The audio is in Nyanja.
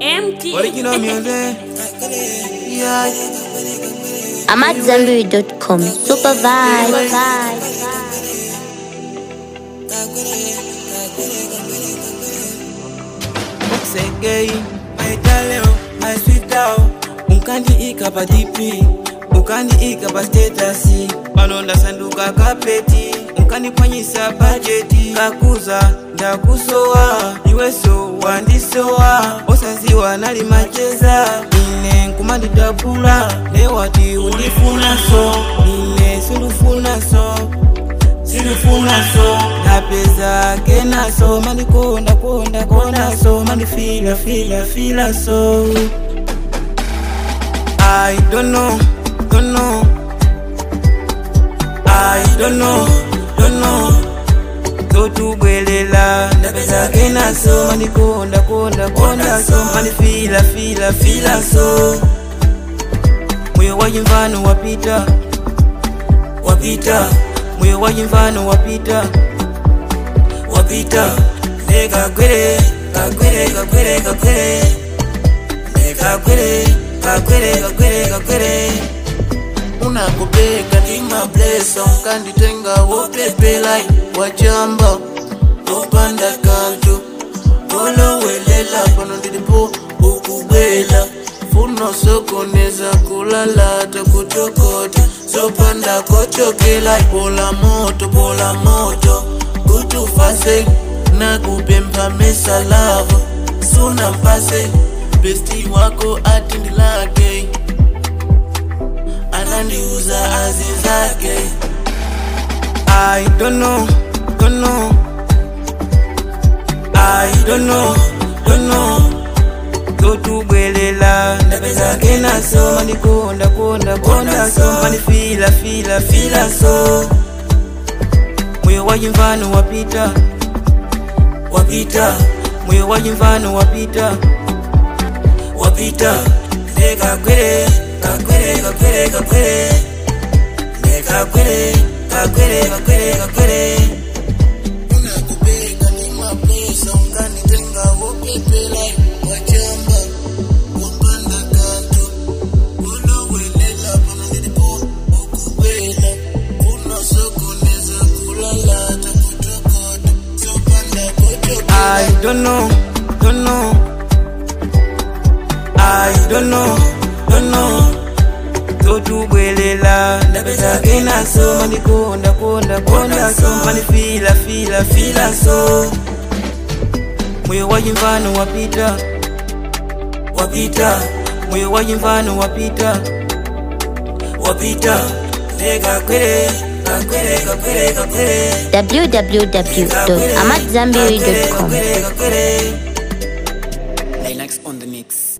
MT. Original music. Yeah. I'm at Zambiri.com. Super vibe. Segei, maitaleo, maiswitao unkandiika pa dp ukandiika pa statasi palonda sanduka kapeti unkandipwanyisa bajeti kakuza ndakusowa iweso wandisowa osaziwa nali macheza ine nkumandidabula newati undifunaso ine sindufunaso silifunaso napeza kenaso mandikonda konda kondaso mandifila fila fila so I don't know, don't know I don't know, don't know totubwelela ndapeza kenaso mandikonda konda kondaso mandifila fila fila so moyo wajimvano wapita wapita moyo wajimvano wapita wapita ndekagwere kagwere kagwere kagwere ndekagwere kagwere kagwere kagwere unakubeka ndimablesa unkanditenga wopepelai wachamba opanda kantu olowelela pano ndilipo ukubwela funo sokoneza kulalata kutokota sopanda kochokela pola moto pola moto kutufase nakupempha mesalavo suna mpase besti wako atindilake anandiuza azi zake I don't know, don't know I don't know, don't know totubwelela ndapeza kenaso mandikonda konda konda so mandifila fila fila so moyo wajimvano wapita wapita moyo wajimvano wapita wapita ndekagwere kagwere kagwere kagwere ndekagwere kagwere kagwere kagwere unakubeka ndimablesa unkanditenga wopepelai wachamba wapanda kantu olowelela pano ndilipo ukubwela unosokoneza kulalata kutokota sopanda kochokela I don't know, don't know. I don't know, don't know. totubwelela ndapeza kenaso mandikonda konda konda so mandifila fila fila so moyo wajimvano wapita wapita moyo wajimvano wapita wapita ndekagwere kagwere kagwere kagwere www.amatzambiri.com. Lilacs on the mix.